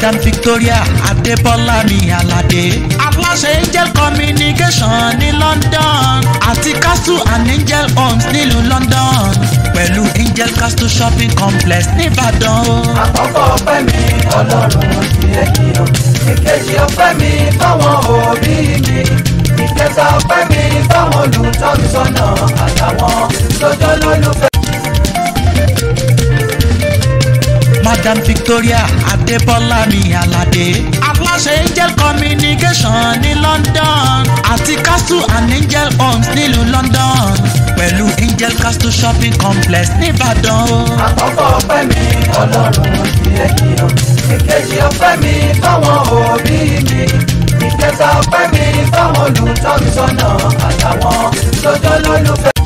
madam victoria adébọ́lá mi aládé aláṣẹ angel communication ní london àti castle and angel homes nílùú london pẹ̀lú angel castle shopping complex nìbàdàn o. àkọ́kọ́ ọpẹ́ mi ọlọ́run ti ẹ̀kí o ìkejì ọpẹ́ mi fáwọn òbí mi ìkẹta ọpẹ́ mi fáwọn olùtọ́nisọ́nà àtàwọn lọ́jọ́ lólùfẹ́. madam victoria adébọ́lá mi aládé aláṣẹ angel communication ní london àti castle and angel homes nílùú london pẹ̀lú angel castle shopping complex nìbàdàn o. àkọ́kọ́ ọpẹ́ mi ọlọ́run ti ẹ̀kí o ìkejì ọpẹ́ mi fáwọn òbí mi ìkẹta ọpẹ́ mi fáwọn olùtọ́nisọ́nà àtàwọn lọ́jọ́ lólùfẹ́.